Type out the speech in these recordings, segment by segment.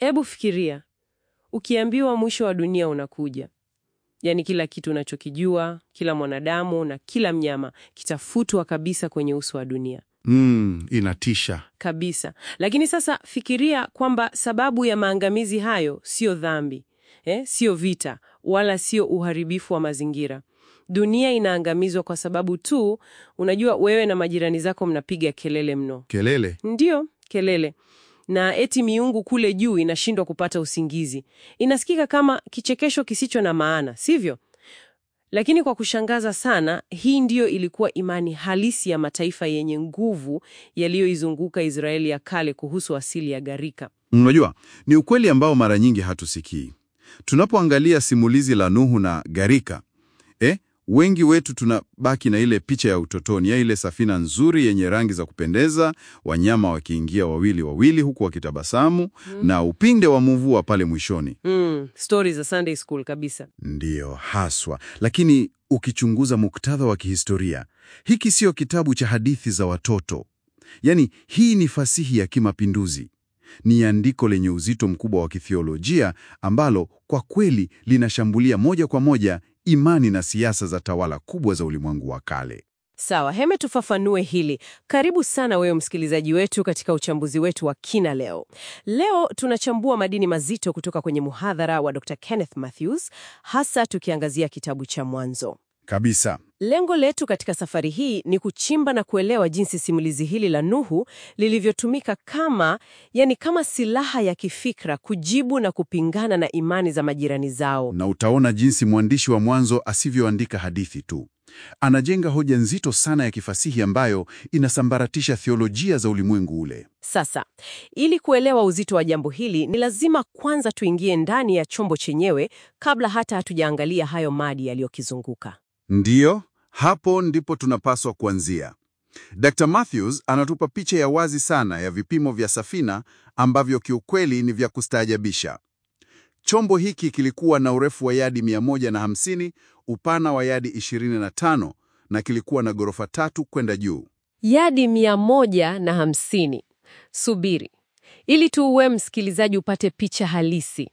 Hebu fikiria, ukiambiwa mwisho wa dunia unakuja, yaani kila kitu unachokijua, kila mwanadamu na kila mnyama kitafutwa kabisa kwenye uso wa dunia Mm, inatisha. kabisa. Lakini sasa fikiria kwamba sababu ya maangamizi hayo sio dhambi eh, sio vita wala sio uharibifu wa mazingira. Dunia inaangamizwa kwa sababu tu, unajua, wewe na majirani zako mnapiga kelele mno. Kelele. Ndiyo, kelele. Na eti miungu kule juu inashindwa kupata usingizi. Inasikika kama kichekesho kisicho na maana, sivyo? Lakini kwa kushangaza sana, hii ndiyo ilikuwa imani halisi ya mataifa yenye nguvu yaliyoizunguka Israeli ya kale kuhusu asili ya gharika. Unajua, ni ukweli ambao mara nyingi hatusikii. Tunapoangalia simulizi la Nuhu na gharika, eh, wengi wetu tunabaki na ile picha ya utotoni ya ile safina nzuri yenye rangi za kupendeza, wanyama wakiingia wawili wawili huku wakitabasamu na upinde wa mvua pale mwishoni. Mm, stori za Sunday school kabisa. Ndiyo haswa, lakini ukichunguza muktadha wa kihistoria, hiki sio kitabu cha hadithi za watoto. Yaani, hii ni fasihi ya kimapinduzi. Ni andiko lenye uzito mkubwa wa kithiolojia ambalo kwa kweli linashambulia moja kwa moja imani na siasa za tawala kubwa za ulimwengu wa kale. Sawa, heme tufafanue hili. Karibu sana wewe msikilizaji wetu katika uchambuzi wetu wa kina leo. Leo tunachambua madini mazito kutoka kwenye muhadhara wa Dr. Kenneth Mathews, hasa tukiangazia kitabu cha Mwanzo. Kabisa. Lengo letu katika safari hii ni kuchimba na kuelewa jinsi simulizi hili la Nuhu lilivyotumika kama, yani kama silaha ya kifikra kujibu na kupingana na imani za majirani zao. Na utaona jinsi mwandishi wa Mwanzo asivyoandika hadithi tu. Anajenga hoja nzito sana ya kifasihi ambayo inasambaratisha theolojia za ulimwengu ule. Sasa, ili kuelewa uzito wa jambo hili, ni lazima kwanza tuingie ndani ya chombo chenyewe kabla hata hatujaangalia hayo madi yaliyokizunguka. Ndiyo, hapo ndipo tunapaswa kuanzia. Dr. Matthews anatupa picha ya wazi sana ya vipimo vya safina ambavyo kiukweli ni vya kustaajabisha. Chombo hiki kilikuwa na urefu wa yadi 150, upana wa yadi 25 na kilikuwa na ghorofa tatu kwenda juu. Yadi mia moja na hamsini. Subiri, ili tu uwe msikilizaji upate picha halisi.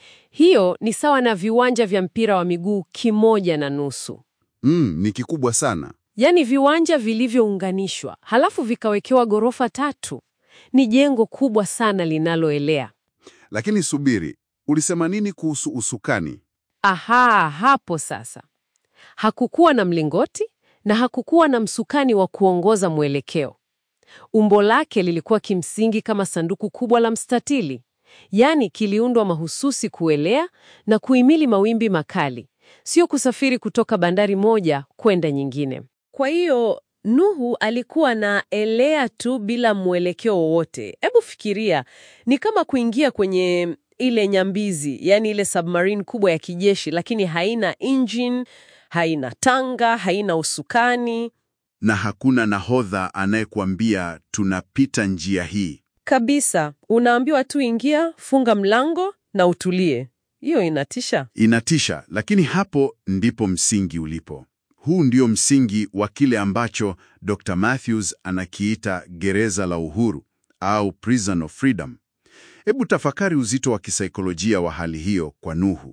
Hiyo ni sawa na viwanja vya mpira wa miguu kimoja na nusu, Mm, ni kikubwa sana. yaani viwanja vilivyounganishwa halafu vikawekewa ghorofa tatu. Ni jengo kubwa sana linaloelea. Lakini subiri, ulisema nini kuhusu usukani? Aha, hapo sasa. Hakukuwa na mlingoti na hakukuwa na msukani wa kuongoza mwelekeo. Umbo lake lilikuwa kimsingi kama sanduku kubwa la mstatili, yaani kiliundwa mahususi kuelea na kuhimili mawimbi makali, sio kusafiri kutoka bandari moja kwenda nyingine. Kwa hiyo Nuhu alikuwa na elea tu bila mwelekeo wowote. Hebu fikiria, ni kama kuingia kwenye ile nyambizi, yaani ile submarine kubwa ya kijeshi, lakini haina engine, haina tanga, haina usukani Na hakuna nahodha anayekuambia tunapita njia hii. kabisa. Unaambiwa tu ingia, funga mlango na utulie. Hiyo inatisha. Inatisha, lakini hapo ndipo msingi ulipo. Huu ndio msingi wa kile ambacho Dr. Matthews anakiita gereza la uhuru au prison of freedom. Hebu tafakari uzito wa kisaikolojia wa hali hiyo kwa Nuhu.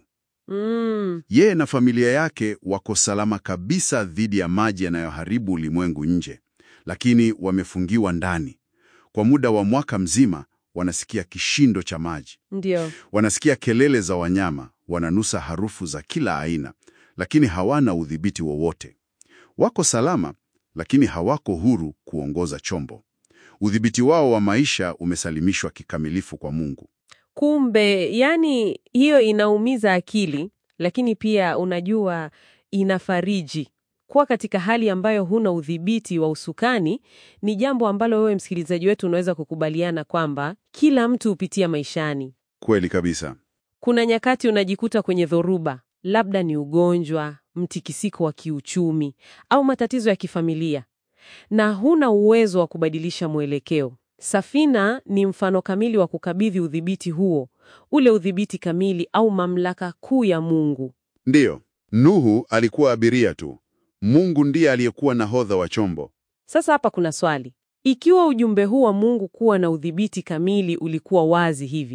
Mm, Yeye na familia yake wako salama kabisa dhidi ya maji yanayoharibu ulimwengu nje, lakini wamefungiwa ndani. Kwa muda wa mwaka mzima wanasikia kishindo cha maji, ndio. wanasikia kelele za wanyama, wananusa harufu za kila aina, lakini hawana udhibiti wowote. Wako salama, lakini hawako huru kuongoza chombo. Udhibiti wao wa maisha umesalimishwa kikamilifu kwa Mungu. Kumbe, yani hiyo inaumiza akili, lakini pia unajua inafariji. Kuwa katika hali ambayo huna udhibiti wa usukani ni jambo ambalo wewe msikilizaji wetu unaweza kukubaliana kwamba kila mtu hupitia maishani. Kweli kabisa. Kuna nyakati unajikuta kwenye dhoruba, labda ni ugonjwa, mtikisiko wa kiuchumi au matatizo ya kifamilia, na huna uwezo wa kubadilisha mwelekeo. Safina ni mfano kamili wa kukabidhi udhibiti huo, ule udhibiti kamili au mamlaka kuu ya Mungu. Ndiyo, Nuhu alikuwa abiria tu. Mungu ndiye aliyekuwa nahodha wa chombo. Sasa hapa kuna swali. Ikiwa ujumbe huu wa Mungu kuwa na udhibiti kamili ulikuwa wazi hivi,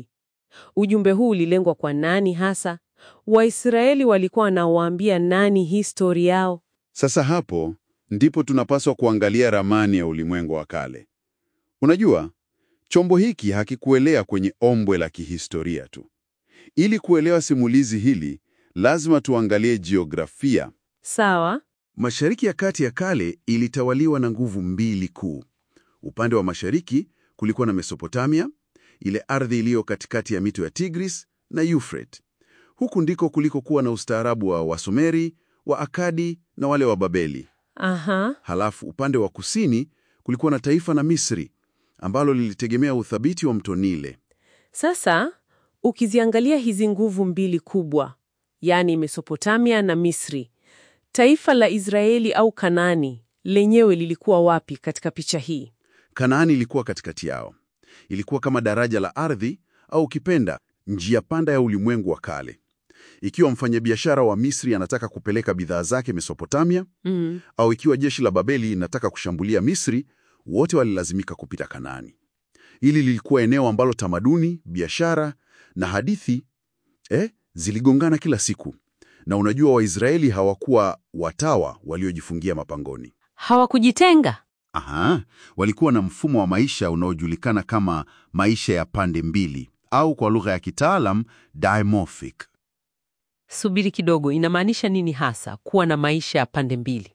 Ujumbe huu ulilengwa kwa nani hasa? Waisraeli walikuwa wanawaambia nani histori yao? Sasa hapo ndipo tunapaswa kuangalia ramani ya ulimwengu wa kale. Unajua, chombo hiki hakikuelea kwenye ombwe la kihistoria tu. Ili kuelewa simulizi hili, lazima tuangalie jiografia. Sawa. Mashariki ya Kati ya kale ilitawaliwa na nguvu mbili kuu. Upande wa mashariki kulikuwa na Mesopotamia, ile ardhi iliyo katikati ya mito ya Tigris na Euphrates. Huku ndiko kulikokuwa na ustaarabu wa Wasumeri, wa Akadi na wale wa Babeli. Aha. Halafu upande wa kusini kulikuwa na taifa na Misri ambalo lilitegemea uthabiti wa mto Nile. Sasa ukiziangalia hizi nguvu mbili kubwa, yaani Mesopotamia na Misri, taifa la Israeli au Kanaani lenyewe lilikuwa wapi katika picha hii? Kanaani ilikuwa katikati yao. Ilikuwa kama daraja la ardhi au ukipenda njia panda ya ulimwengu wa kale. Ikiwa mfanyabiashara wa Misri anataka kupeleka bidhaa zake Mesopotamia, Mm. au ikiwa jeshi la Babeli linataka kushambulia Misri, wote walilazimika kupita Kanaani. Hili lilikuwa eneo ambalo tamaduni, biashara na hadithi eh, ziligongana kila siku. Na unajua Waisraeli hawakuwa watawa waliojifungia mapangoni. Hawakujitenga. Aha, walikuwa na mfumo wa maisha unaojulikana kama maisha ya pande mbili au kwa lugha ya kitaalam dimorphic. Subiri kidogo, inamaanisha nini hasa kuwa na maisha ya pande mbili?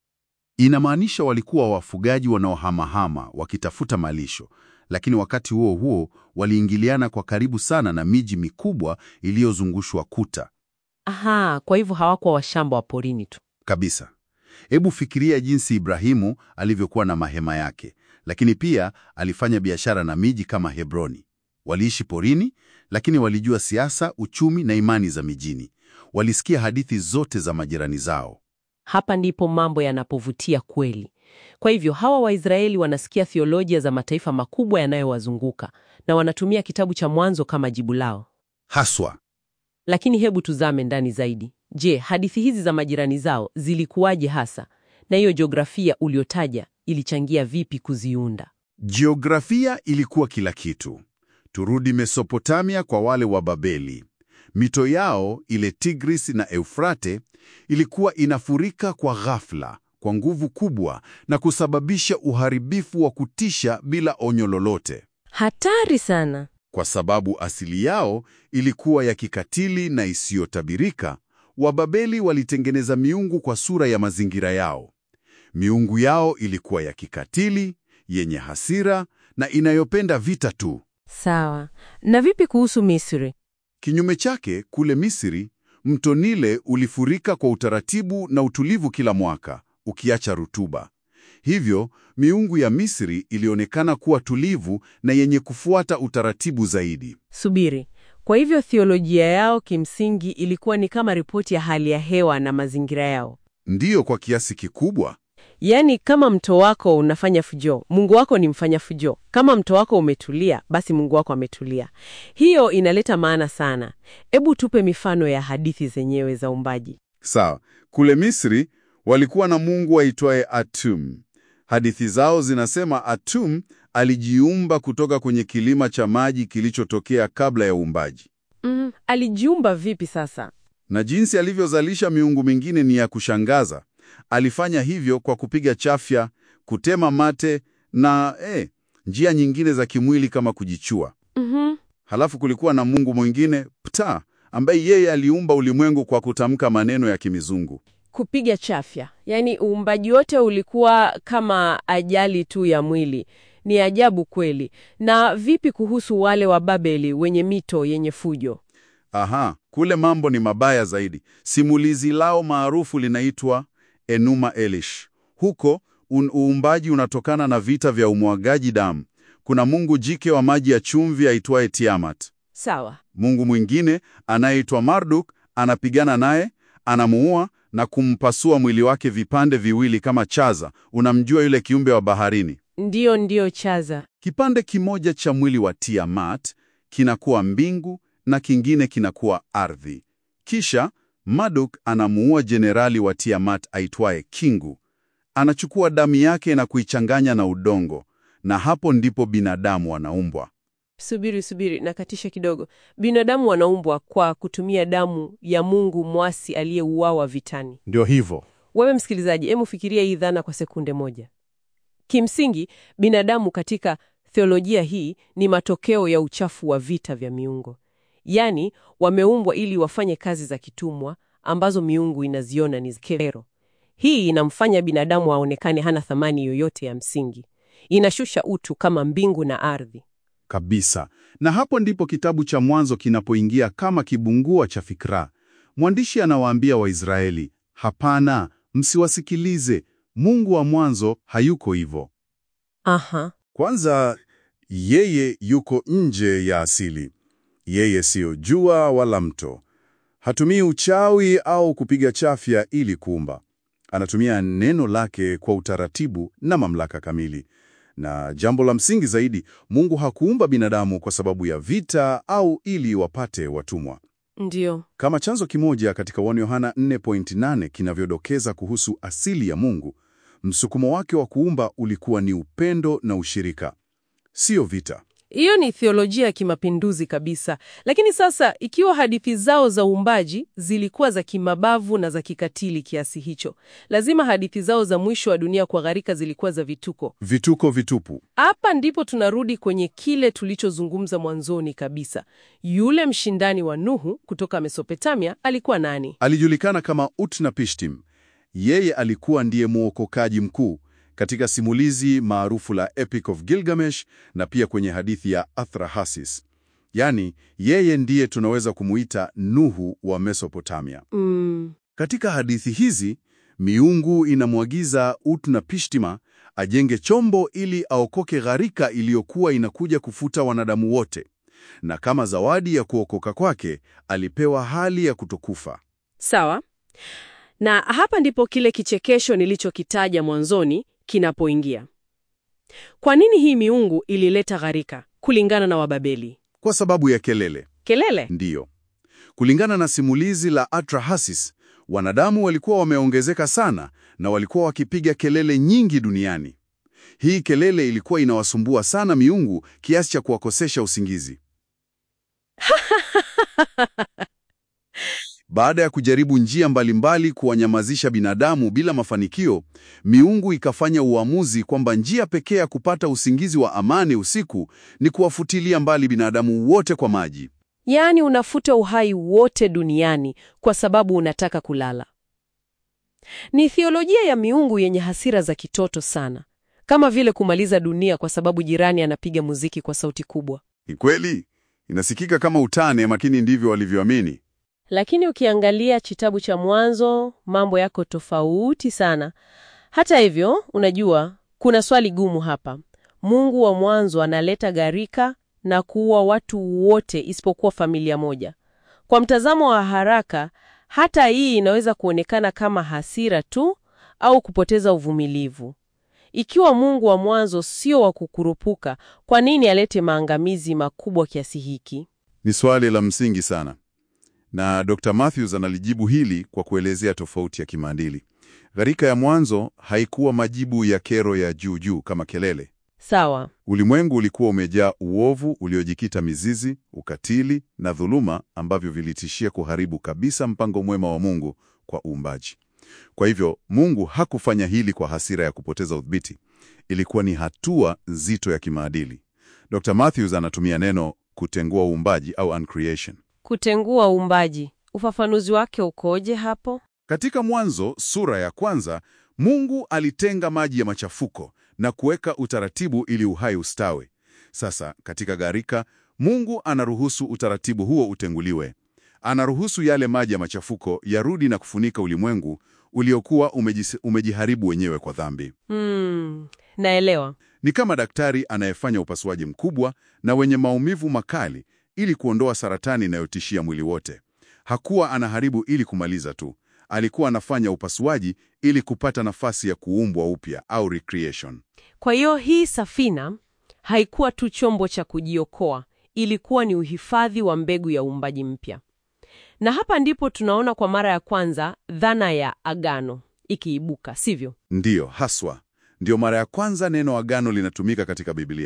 Inamaanisha walikuwa wafugaji wanaohamahama wakitafuta malisho, lakini wakati huo huo waliingiliana kwa karibu sana na miji mikubwa iliyozungushwa kuta Aha, kwa hivyo hawakuwa washamba wa porini tu. kabisa. Hebu fikiria jinsi Ibrahimu alivyokuwa na mahema yake, lakini pia alifanya biashara na miji kama Hebroni. Waliishi porini, lakini walijua siasa, uchumi na imani za mijini. Walisikia hadithi zote za majirani zao. Hapa ndipo mambo yanapovutia kweli. Kwa hivyo hawa Waisraeli wanasikia theolojia za mataifa makubwa yanayowazunguka na wanatumia kitabu cha Mwanzo kama jibu lao. Haswa Lakini hebu tuzame ndani zaidi. Je, hadithi hizi za majirani zao zilikuwaje hasa, na hiyo jiografia uliotaja ilichangia vipi kuziunda? Jiografia ilikuwa kila kitu. Turudi Mesopotamia kwa wale wa Babeli. Mito yao ile Tigris na Eufrate ilikuwa inafurika kwa ghafla, kwa nguvu kubwa na kusababisha uharibifu wa kutisha bila onyo lolote. Hatari sana. Kwa sababu asili yao ilikuwa ya kikatili na isiyotabirika, Wababeli walitengeneza miungu kwa sura ya mazingira yao. Miungu yao ilikuwa ya kikatili, yenye hasira na inayopenda vita tu. Sawa. Na vipi kuhusu Misri? Kinyume chake, kule Misri, mto Nile ulifurika kwa utaratibu na utulivu kila mwaka, ukiacha rutuba. Hivyo, miungu ya Misri ilionekana kuwa tulivu na yenye kufuata utaratibu zaidi. Subiri. Kwa hivyo theolojia yao kimsingi ilikuwa ni kama ripoti ya hali ya hewa na mazingira yao. Ndiyo, kwa kiasi kikubwa. Yaani, kama mto wako unafanya fujo, Mungu wako ni mfanya fujo. Kama mto wako umetulia, basi Mungu wako ametulia. Hiyo inaleta maana sana. Ebu tupe mifano ya hadithi zenyewe za uumbaji. Sawa, kule Misri walikuwa na mungu aitwaye Atum. Hadithi zao zinasema Atum alijiumba kutoka kwenye kilima cha maji kilichotokea kabla ya uumbaji, Mm, alijiumba vipi sasa? na jinsi alivyozalisha miungu mingine ni ya kushangaza. Alifanya hivyo kwa kupiga chafya, kutema mate na eh, njia nyingine za kimwili kama kujichua. Mhm. Halafu kulikuwa na mungu mwingine Ptah, ambaye yeye aliumba ulimwengu kwa kutamka maneno ya kimizungu. Kupiga chafya, yaani uumbaji wote ulikuwa kama ajali tu ya mwili. Ni ajabu kweli. Na vipi kuhusu wale wa Babeli wenye mito yenye fujo? Aha, kule mambo ni mabaya zaidi. Simulizi lao maarufu linaitwa Enuma Elish. Huko un uumbaji unatokana na vita vya umwagaji damu. Kuna mungu jike wa maji ya chumvi aitwaye Tiamat. Sawa. Mungu mwingine anayeitwa Marduk anapigana naye, anamuua na kumpasua mwili wake vipande viwili kama chaza. Unamjua yule kiumbe wa baharini? Ndiyo, ndiyo, chaza. Kipande kimoja cha mwili wa Tiamat kinakuwa mbingu na kingine kinakuwa ardhi. Kisha Marduk anamuua jenerali wa Tiamat aitwaye Kingu. Anachukua damu yake na kuichanganya na udongo, na hapo ndipo binadamu wanaumbwa. Subiri, subiri, nakatisha kidogo. Binadamu wanaumbwa kwa kutumia damu ya Mungu mwasi aliyeuawa vitani. Ndio hivyo. Wewe msikilizaji, hebu fikiria hii dhana kwa sekunde moja. Kimsingi, binadamu katika theolojia hii ni matokeo ya uchafu wa vita vya miungu. Yaani, wameumbwa ili wafanye kazi za kitumwa ambazo miungu inaziona ni kero. Hii inamfanya binadamu aonekane hana thamani yoyote ya msingi. Inashusha utu kama mbingu na ardhi. Kabisa. Na hapo ndipo kitabu cha Mwanzo kinapoingia kama kibungua cha fikra. Mwandishi anawaambia Waisraeli, hapana, msiwasikilize. Mungu wa mwanzo hayuko hivyo. Aha. Kwanza, yeye yuko nje ya asili. Yeye siyo jua wala mto. Hatumii uchawi au kupiga chafya ili kuumba. Anatumia neno lake kwa utaratibu na mamlaka kamili. Na jambo la msingi zaidi, Mungu hakuumba binadamu kwa sababu ya vita au ili wapate watumwa. Ndiyo. Kama chanzo kimoja katika 1 Yohana 4.8 kinavyodokeza kuhusu asili ya Mungu, msukumo wake wa kuumba ulikuwa ni upendo na ushirika, sio vita. Hiyo ni theolojia ya kimapinduzi kabisa. Lakini sasa, ikiwa hadithi zao za uumbaji zilikuwa za kimabavu na za kikatili kiasi hicho, lazima hadithi zao za mwisho wa dunia kwa gharika zilikuwa za vituko. Vituko vitupu. Hapa ndipo tunarudi kwenye kile tulichozungumza mwanzoni kabisa. Yule mshindani wa Nuhu kutoka Mesopotamia alikuwa nani? Alijulikana kama Utnapishtim. Yeye alikuwa ndiye mwokokaji mkuu katika simulizi maarufu la Epic of Gilgamesh na pia kwenye hadithi ya Atrahasis. Yaani, yeye ndiye tunaweza kumuita Nuhu wa Mesopotamia. Mm, Katika hadithi hizi, miungu inamwagiza Utnapishtima ajenge chombo ili aokoke gharika iliyokuwa inakuja kufuta wanadamu wote. Na kama zawadi ya kuokoka kwake, alipewa hali ya kutokufa. sawa. Na hapa ndipo kile kichekesho nilichokitaja mwanzoni kinapoingia. Kwa nini hii miungu ilileta gharika kulingana na Wababeli? Kwa sababu ya kelele. Kelele? Ndiyo. Kulingana na simulizi la Atrahasis, wanadamu walikuwa wameongezeka sana na walikuwa wakipiga kelele nyingi duniani. Hii kelele ilikuwa inawasumbua sana miungu kiasi cha kuwakosesha usingizi. Baada ya kujaribu njia mbalimbali kuwanyamazisha binadamu bila mafanikio, miungu ikafanya uamuzi kwamba njia pekee ya kupata usingizi wa amani usiku ni kuwafutilia mbali binadamu wote kwa maji. Yaani unafuta uhai wote duniani kwa sababu unataka kulala. Ni theolojia ya miungu yenye hasira za kitoto sana, kama vile kumaliza dunia kwa sababu jirani anapiga muziki kwa sauti kubwa. Ni kweli, inasikika kama utane, makini ndivyo walivyoamini. Lakini ukiangalia kitabu cha Mwanzo, mambo yako tofauti sana. Hata hivyo, unajua, kuna swali gumu hapa. Mungu wa mwanzo analeta gharika na kuua watu wote isipokuwa familia moja. Kwa mtazamo wa haraka, hata hii inaweza kuonekana kama hasira tu au kupoteza uvumilivu. Ikiwa Mungu wa mwanzo sio wa kukurupuka, kwa nini alete maangamizi makubwa kiasi hiki? Ni swali la msingi sana, na Dr. Matthews analijibu hili kwa kuelezea tofauti ya kimaadili. Gharika ya mwanzo haikuwa majibu ya kero ya juu juu kama kelele. Sawa. Ulimwengu ulikuwa umejaa uovu uliojikita mizizi, ukatili na dhuluma ambavyo vilitishia kuharibu kabisa mpango mwema wa Mungu kwa uumbaji. Kwa hivyo, Mungu hakufanya hili kwa hasira ya kupoteza udhibiti. Ilikuwa ni hatua nzito ya kimaadili. Dr. Matthews anatumia neno kutengua uumbaji au uncreation. Kutengua uumbaji, ufafanuzi wake ukoje hapo? Katika Mwanzo sura ya kwanza, Mungu alitenga maji ya machafuko na kuweka utaratibu ili uhai ustawe. Sasa katika gharika, Mungu anaruhusu utaratibu huo utenguliwe. Anaruhusu yale maji ya machafuko yarudi na kufunika ulimwengu uliokuwa umejis- umejiharibu wenyewe kwa dhambi. Hmm, naelewa. Ni kama daktari anayefanya upasuaji mkubwa na wenye maumivu makali ili kuondoa saratani inayotishia mwili wote. Hakuwa anaharibu ili kumaliza tu. Alikuwa anafanya upasuaji ili kupata nafasi ya kuumbwa upya au recreation. Kwa hiyo hii safina haikuwa tu chombo cha kujiokoa, ilikuwa ni uhifadhi wa mbegu ya uumbaji mpya. Na hapa ndipo tunaona kwa mara ya kwanza dhana ya agano ikiibuka, sivyo? Ndiyo, haswa. Ndiyo mara ya kwanza neno agano linatumika katika Biblia.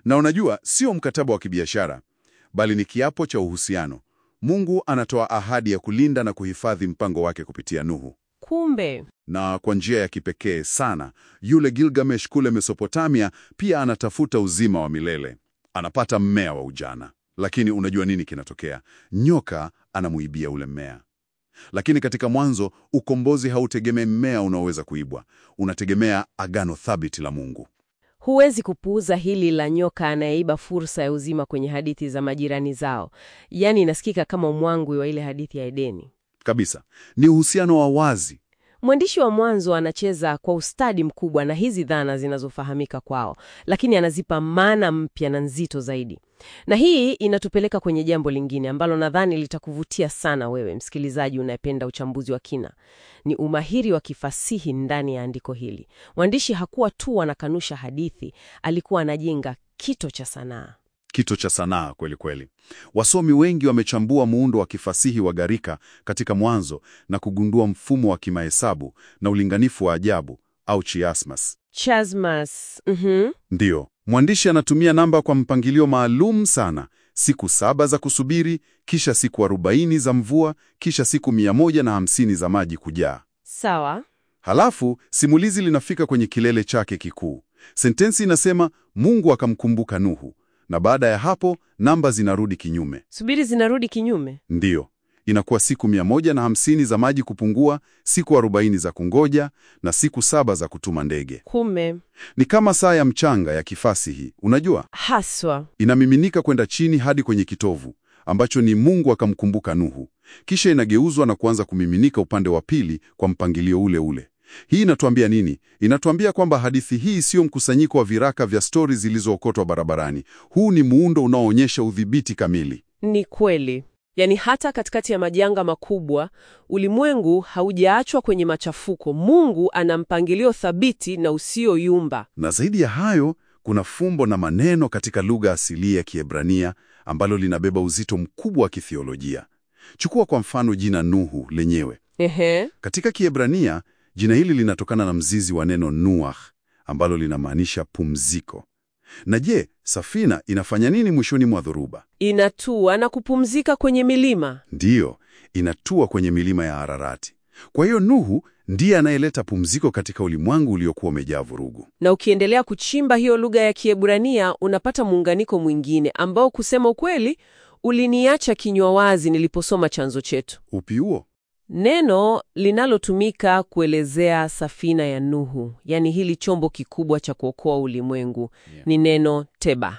Na unajua, sio mkataba wa kibiashara, bali ni kiapo cha uhusiano. Mungu anatoa ahadi ya kulinda na kuhifadhi mpango wake kupitia Nuhu. Kumbe Na kwa njia ya kipekee sana, yule Gilgamesh kule Mesopotamia pia anatafuta uzima wa milele. Anapata mmea wa ujana. Lakini unajua nini kinatokea? Nyoka anamuibia ule mmea. Lakini katika Mwanzo, ukombozi hautegemei mmea unaoweza kuibwa. Unategemea agano thabiti la Mungu. huwezi kupuuza hili la nyoka anayeiba fursa ya uzima kwenye hadithi za majirani zao. Yaani inasikika kama mwangwi wa ile hadithi ya Edeni. Kabisa. Ni uhusiano wa wazi. Mwandishi wa Mwanzo anacheza kwa ustadi mkubwa na hizi dhana zinazofahamika kwao, lakini anazipa maana mpya na nzito zaidi. Na hii inatupeleka kwenye jambo lingine ambalo nadhani litakuvutia sana wewe msikilizaji unayependa uchambuzi wa kina. Ni umahiri wa kifasihi ndani ya andiko hili. Mwandishi hakuwa tu anakanusha hadithi, alikuwa anajenga kito cha sanaa. Kito cha sanaa kweli kweli. Wasomi wengi wamechambua muundo wa kifasihi wa gharika katika Mwanzo na kugundua mfumo wa kimahesabu na ulinganifu wa ajabu au chiasmus. Chasmas, mhm. Ndiyo, mwandishi anatumia namba kwa mpangilio maalum sana: siku saba za kusubiri, kisha siku arobaini za mvua, kisha siku mia moja na hamsini za maji kujaa. Sawa. Halafu simulizi linafika kwenye kilele chake kikuu. Sentensi inasema Mungu akamkumbuka Nuhu, na baada ya hapo namba zinarudi kinyume. Subiri zinarudi kinyume. Ndiyo, inakuwa siku mia moja na hamsini za maji kupungua, siku arobaini za kungoja na siku saba za kutuma ndege. Kume Ni kama saa ya mchanga ya kifasihi, unajua, haswa. inamiminika kwenda chini hadi kwenye kitovu ambacho ni Mungu akamkumbuka Nuhu, kisha inageuzwa na kuanza kumiminika upande wa pili kwa mpangilio ule ule. Hii inatuambia nini? Inatuambia kwamba hadithi hii sio mkusanyiko wa viraka vya stori zilizookotwa barabarani. Huu ni muundo unaoonyesha udhibiti kamili. Ni kweli. Yaani hata katikati ya majanga makubwa, ulimwengu haujaachwa kwenye machafuko. Mungu ana mpangilio thabiti na usioyumba. Na zaidi ya hayo, kuna fumbo na maneno katika lugha asilia ya Kiebrania ambalo linabeba uzito mkubwa wa kithiolojia. Chukua kwa mfano jina Nuhu lenyewe. Ehe. Katika Kiebrania, jina hili linatokana na mzizi wa neno nuach ambalo linamaanisha pumziko. Na je, safina inafanya nini mwishoni mwa dhoruba? Inatua na kupumzika kwenye milima. Ndiyo, inatua kwenye milima ya Ararati. Kwa hiyo Nuhu ndiye anayeleta pumziko katika ulimwengu uliokuwa umejaa vurugu. Na ukiendelea kuchimba hiyo lugha ya Kiebrania unapata muunganiko mwingine ambao kusema ukweli uliniacha kinywa wazi niliposoma chanzo chetu. Upi huo? Neno linalotumika kuelezea safina ya Nuhu, yaani hili chombo kikubwa cha kuokoa ulimwengu, ni neno teba.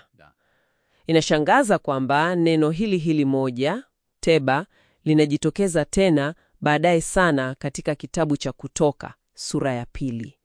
Inashangaza kwamba neno hili hili moja, teba, linajitokeza tena baadaye sana katika kitabu cha Kutoka sura ya pili.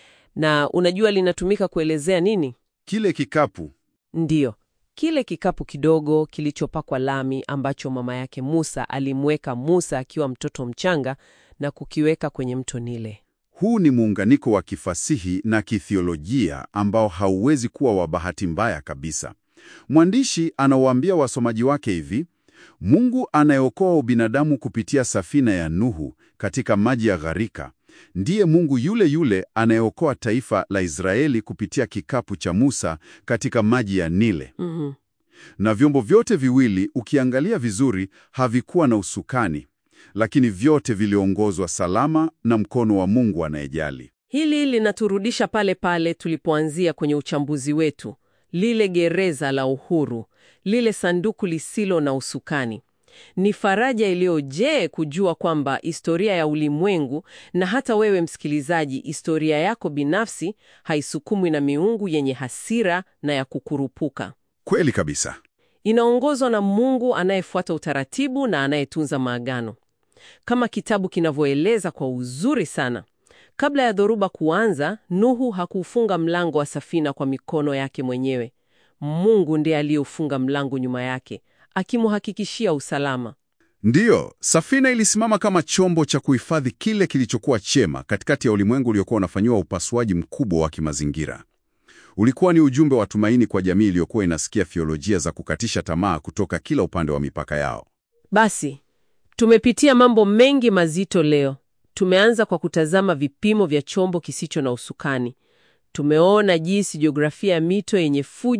Na unajua linatumika kuelezea nini? Kile kikapu. Ndiyo, kile kikapu kidogo kilichopakwa lami ambacho mama yake Musa alimweka Musa akiwa mtoto mchanga na kukiweka kwenye mto Nile. Huu ni muunganiko wa kifasihi na kithiolojia ambao hauwezi kuwa wa bahati mbaya kabisa. Mwandishi anawaambia wasomaji wake hivi: Mungu anayeokoa ubinadamu kupitia safina ya Nuhu katika maji ya gharika ndiye Mungu yule yule anayeokoa taifa la Israeli kupitia kikapu cha Musa katika maji ya Nile. Mhm. Na vyombo vyote viwili ukiangalia vizuri havikuwa na usukani, lakini vyote viliongozwa salama na mkono wa Mungu anayejali. Hili linaturudisha pale pale tulipoanzia kwenye uchambuzi wetu, lile gereza la uhuru, lile sanduku lisilo na usukani. Ni faraja iliyojee kujua kwamba historia ya ulimwengu na hata wewe msikilizaji, historia yako binafsi haisukumwi na miungu yenye hasira na ya kukurupuka. Kweli kabisa. Inaongozwa na Mungu anayefuata utaratibu na anayetunza maagano. Kama kitabu kinavyoeleza kwa uzuri sana, kabla ya dhoruba kuanza, Nuhu hakuufunga mlango wa safina kwa mikono yake mwenyewe. Mungu ndiye aliyeufunga mlango nyuma yake, akimuhakikishia usalama. Ndiyo, safina ilisimama kama chombo cha kuhifadhi kile kilichokuwa chema katikati ya ulimwengu uliokuwa unafanyiwa upasuaji mkubwa wa kimazingira. Ulikuwa ni ujumbe wa tumaini kwa jamii iliyokuwa inasikia theolojia za kukatisha tamaa kutoka kila upande wa mipaka yao. Basi, tumepitia mambo mengi mazito leo. Tumeanza kwa kutazama vipimo vya chombo kisicho na usukani. Tumeona jinsi jiografia ya mito yenye fujo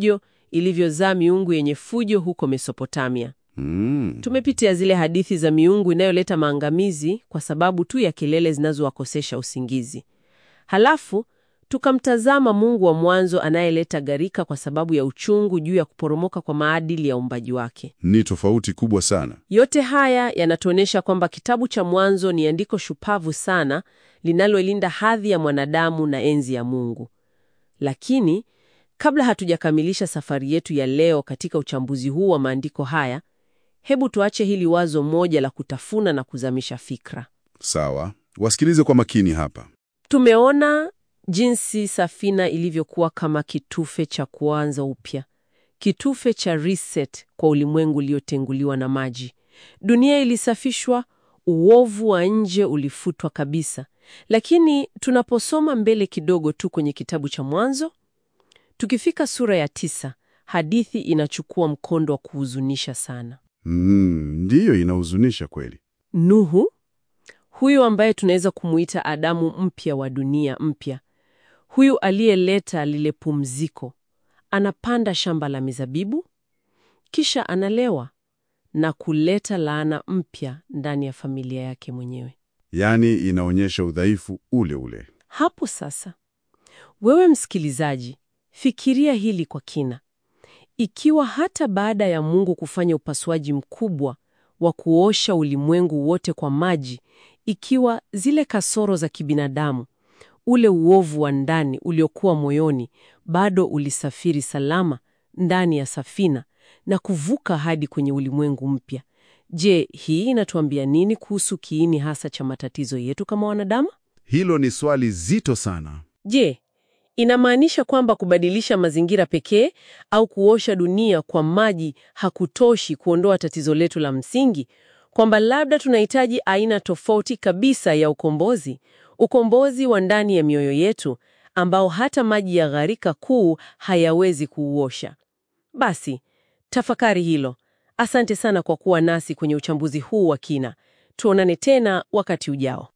ilivyozaa miungu yenye fujo huko Mesopotamia. Mm. Tumepitia zile hadithi za miungu inayoleta maangamizi kwa sababu tu ya kelele zinazowakosesha usingizi. Halafu tukamtazama Mungu wa mwanzo anayeleta gharika kwa sababu ya uchungu juu ya kuporomoka kwa maadili ya uumbaji wake. Ni tofauti kubwa sana. Yote haya yanatuonyesha kwamba kitabu cha Mwanzo ni andiko shupavu sana linalolinda hadhi ya mwanadamu na enzi ya Mungu. Lakini kabla hatujakamilisha safari yetu ya leo katika uchambuzi huu wa maandiko haya, hebu tuache hili wazo moja la kutafuna na kuzamisha fikra. Sawa, wasikilize kwa makini hapa. Tumeona jinsi safina ilivyokuwa kama kitufe cha kuanza upya, kitufe cha reset kwa ulimwengu uliotenguliwa na maji. Dunia ilisafishwa, uovu wa nje ulifutwa kabisa. Lakini tunaposoma mbele kidogo tu kwenye kitabu cha Mwanzo, tukifika sura ya tisa, hadithi inachukua mkondo wa kuhuzunisha sana. Mm, ndiyo inahuzunisha kweli. Nuhu, huyu ambaye tunaweza kumuita Adamu mpya wa dunia mpya, huyu aliyeleta lile pumziko, anapanda shamba la mizabibu, kisha analewa na kuleta laana mpya ndani ya familia yake mwenyewe. Yaani inaonyesha udhaifu ule ule. Hapo sasa, wewe msikilizaji, fikiria hili kwa kina. Ikiwa hata baada ya Mungu kufanya upasuaji mkubwa wa kuosha ulimwengu wote kwa maji, ikiwa zile kasoro za kibinadamu, ule uovu wa ndani uliokuwa moyoni bado ulisafiri salama ndani ya safina na kuvuka hadi kwenye ulimwengu mpya, je, hii inatuambia nini kuhusu kiini hasa cha matatizo yetu kama wanadamu? Hilo ni swali zito sana. Je, inamaanisha kwamba kubadilisha mazingira pekee au kuosha dunia kwa maji hakutoshi kuondoa tatizo letu la msingi, kwamba labda tunahitaji aina tofauti kabisa ya ukombozi, ukombozi wa ndani ya mioyo yetu ambao hata maji ya gharika kuu hayawezi kuuosha? Basi tafakari hilo. Asante sana kwa kuwa nasi kwenye uchambuzi huu wa kina. Tuonane tena wakati ujao.